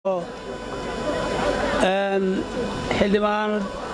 xildhibaan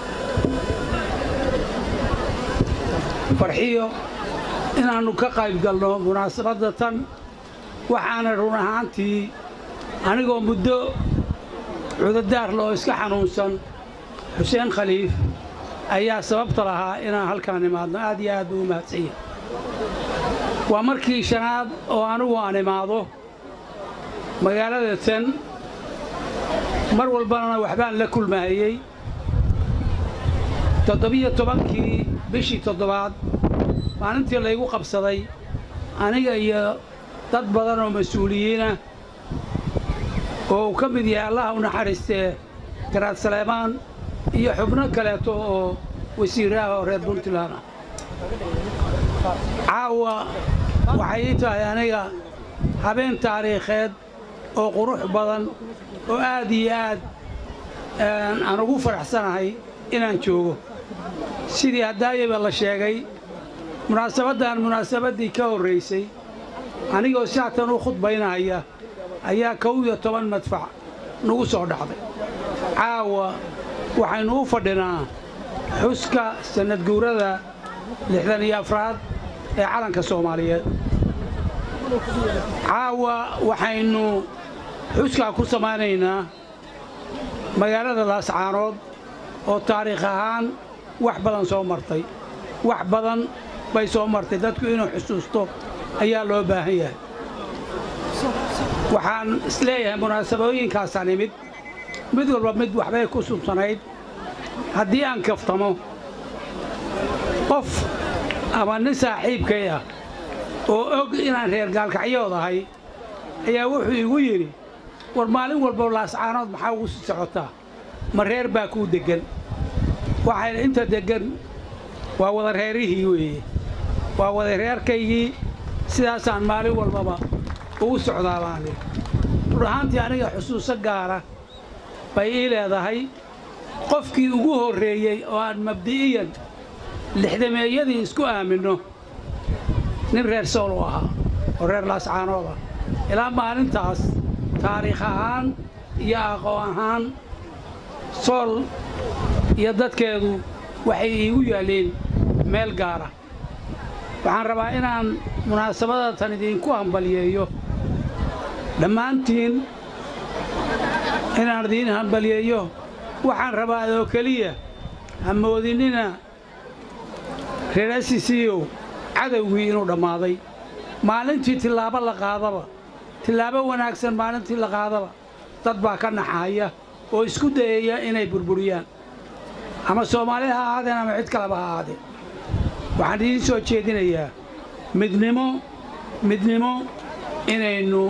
farxiyo inaannu ka qayb galno munaasabadda tan waxaana run ahaantii anigoo muddo cudadaarla oo iska xanuunsan xuseen khaliif ayaa sababta lahaa inaan halkaan imaadno aad iyo aad buu u mahadsanya waa markii shanaad oo anigu aan imaado magaalada tan mar walbana waxbaan la kulmaayey toddobiyo tobankii bishii toddobaad maalintii laygu qabsaday aniga iyo dad badan oo mas-uuliyiinah oo uu ka mid yahay allaha u naxariistee garaad saleemaan iyo xubno kaleeto oo wasiiraha oo reer puntland ah caawa waxay ii tahay aniga habeen taariikheed oo qurux badan oo aad iyo aad aan ugu faraxsanahay inaan joogo sidii haddaayaba la sheegay munaasabaddan munaasabaddii ka horraysay anigoo saatan u khudbaynahaya ayaa kow iyo toban madfac nagu soo dhacday caawa waxaynu u fadhinaa xuska sannadguurada lixdan iyo afraad ee calanka soomaaliyeed caawa waxaynu xuskaa ku samaynaynaa magaalada laascaanood oo taariikh ahaan wax badan soo martay wax badan bay soo martay dadku inuu xusuusto ayaa loo baahan yahay waxaan isleeyahay munaasabooyinkaasaan imid mid walba mid waxbay ku suntanayd haddii aan kaftamo qof ama nin saaxiibkay ah oo og inaan reer gaalkacyood ahay ayaa wuxuu igu yidhi war maalin walba laascaanood maxaa ugu sii socotaa ma reer baa kuu deggan waxay inta deggan waa wada reerihii weeye waa wada reerkaygii sidaasaan maalin walbaba ugu socdaa baani run ahaantii aniga xusuuso gaara bay ii leedahay qofkii ugu horreeyey oo aan mabdi'iyan lixdameeyadii isku aaminno nin reer sool u ahaa oo reer laascaanood ah ilaa maalintaas taariikh ahaan iyo aqoon ahaan sool iyo dadkeedu waxay iigu yaalleen meel gaara waxaan rabaa inaan munaasabada tan idiinku hambaliyeeyo dhammaantiin inaan idiin hambaliyeeyo waxaan rabaa oo keliya hamoodinina reer asisiyow cadowgii inuu dhammaaday maalintii tillaabo la qaadaba tillaabo wanaagsan maalintii la qaadaba dad baa ka naxaaya oo isku dayaya inay burburiyaan ama soomaali ha ahaadeen ama cid kaleba ha ahaadeen waxaan idiin soo jeedinayaa midnimo midnimo inaynu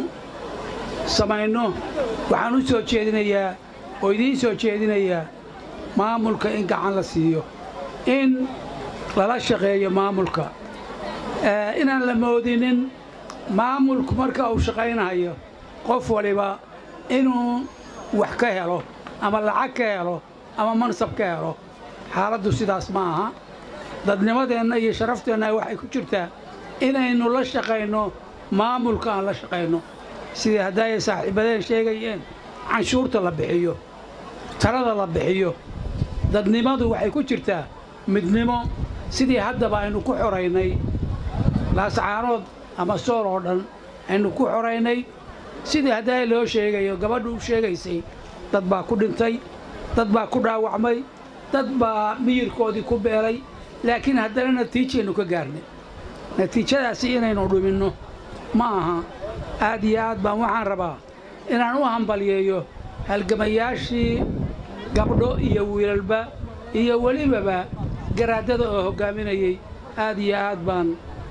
samayno waxaan u soo jeedinayaa oo idiin soo jeedinayaa maamulka in gacan la siiyo in lala shaqeeyo maamulka inaan la moodinin maamulku marka uu shaqaynayo qof waliba inuu wax ka helo ama lacag ka helo ama mansab ka helo xaaladdu sidaas ma aha dadnimadeenna iyo sharafteenna waxay ku jirtaa inaynu la shaqayno maamulka aan la shaqayno sidii haddaayay saaxiibadeen sheegayeen canshuurta la bixiyo talada la bixiyo dadnimadu waxay ku jirtaa midnimo sidii haddaba aynu ku xoraynay laascaanood ama sool oo dhan aynu ku xoraynay sidii haddaay loo sheegayo gabadhu u sheegaysay dad baa ku dhintay dad baa ku dhaawacmay dad baa miyirkoodii ku beelay laakiin haddana natiijaynu ka gaarnay natiijadaasi inaynu dhuminno ma aha aad iyo aad baan waxaan rabaa inaan u hambaliyeeyo halgamayaashii gabdho iyo wiilalba iyo welibaba garaadada oo hoggaaminayey aad iyo aad baan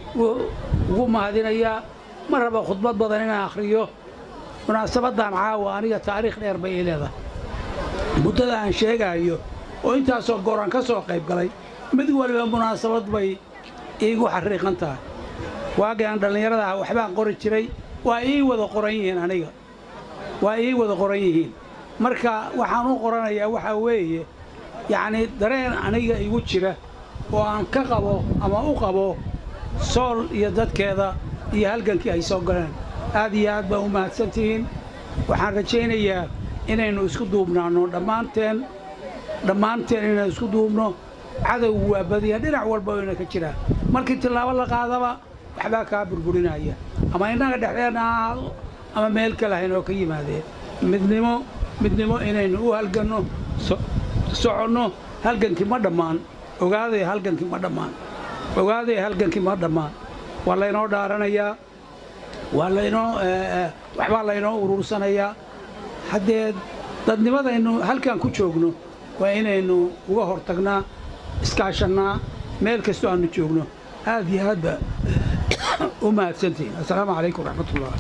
ugu mahadinayaa ma raba khudbad badan inaan akhriyo munaasabaddan caawa aniga taariikh dheer bay ii leedahay muddada aan sheegaayo oo intaasoo gooraan ka soo qayb galay mid waliba munaasabad bay iigu xariiqan tahay waagii aan dhallinyarada ah waxbaan qori jiray waa ii wada qoran yihiin aniga waa ii wada qoran yihiin marka waxaan u qoranayaa waxaa weeye yacnii dareen aniga igu jira oo aan ka qabo ama u qabo sool iyo dadkeeda iyo halgankii ay soo galeen aad iyo aad baa u mahadsantihiin waxaan rajaynayaa inaynu isku duubnaanno dhammaanteen dhammaanteen inaynu isku duubno cadowgu waa badiya dhinac walba oyna ka jiraa markii tillaabo la qaadaba waxbaa kaa burburinaya ama innaga dhexdeenna ha ahaado ama meel kale haynoo ka yimaadeen midnimo midnimo inaynu u halganno soconno halgankii ma dhammaan ogaadaya halgankii ma dhammaan ogaadaya halgankii ma dhammaan waa laynoo dhaaranayaa waa laynoo waxbaa laynoo uruursanayaa haddee dadnimadaynu halkan ku joogno waa inaynu uga hortagnaa iskaashannaa meel kastoo aannu joogno aad iyo aad ba u mahadsantihin assalaamu calaykum raxmatullah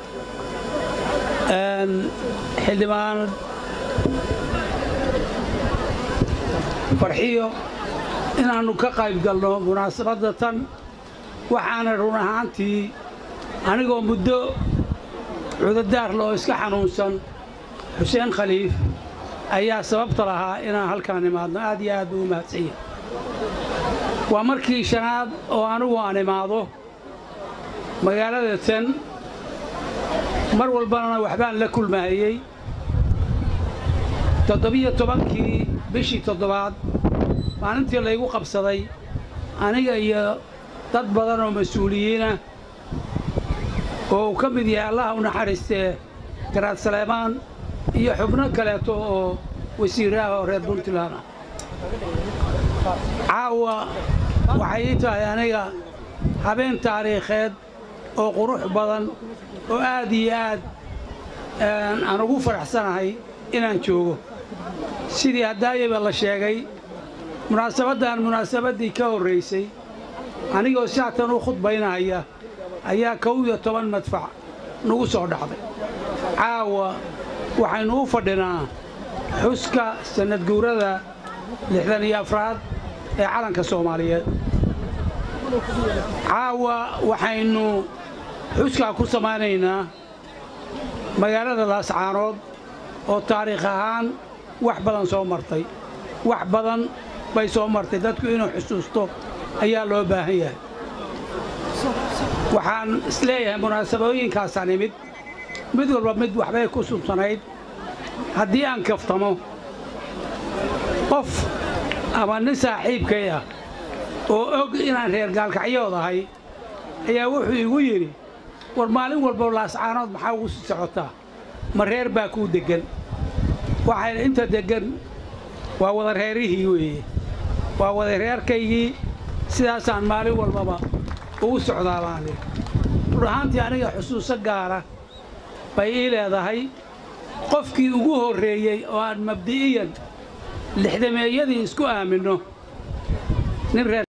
xildhibaan farxiyo inaannu ka qayb galno munaasabadda tan waxaana run ahaantii anigoo muddo cudadaarla oo iska xanuunsan xuseen khaliif ayaa sababta lahaa inaan halkaan imaadno aad iyo aad buu u mahadsan yahay waa markii shanaad oo anigu aan imaado magaalada tan mar walbana waxbaan la kulmaayey toddobiyo tobankii bishii toddobaad maalintii laygu qabsaday aniga iyo dad badan oo mas-uuliyiinah oo uu ka mid yahay allaha u naxariistee garaad saleemaan iyo xubno kaleeto oo wasiiraha oo reer puntland ah caawa waxay ii tahay aniga habeen taariikheed oo qurux badan oo aad iyo aad aan ugu faraxsanahay inaan joogo sidii haddaayaba la sheegay munaasabaddan munaasabaddii ka horraysay anigoo saatan u khudbaynahaya ayaa kow iyo toban madfac nagu soo dhacday caawa waxaynu u fadhinaa xuska sannadguurada lixdan iyo afraad ee calanka soomaaliyeed caawa waxaynu xuskaa ku samaynaynaa magaalada laascaanood oo taariikh ahaan wax badan soo martay wax badan bay soo martay dadku inuu xusuusto ayaa loo baahan yahay waxaan isleeyahay munaasabooyinkaasaan imid mid walba mid waxbay ku subsanayd haddii aan kaftamo qof ama nin saaxiibkay ah oo og inaan reer gaalkacyood ahay ayaa wuxuu igu yidhi war maalin walba laascaanood maxaa ugu sii socotaa ma reer baa kuu deggan waxay inta deggan waa wada reerihii weeye waa wada reerkaygii sidaasaan maalin walbaba ugu socdaa baani rur ahaantii aniga xusuuso gaara bay ii leedahay qofkii ugu horreeyey oo aan mabdi'iyan lixdameeyadii isku aaminno nin reer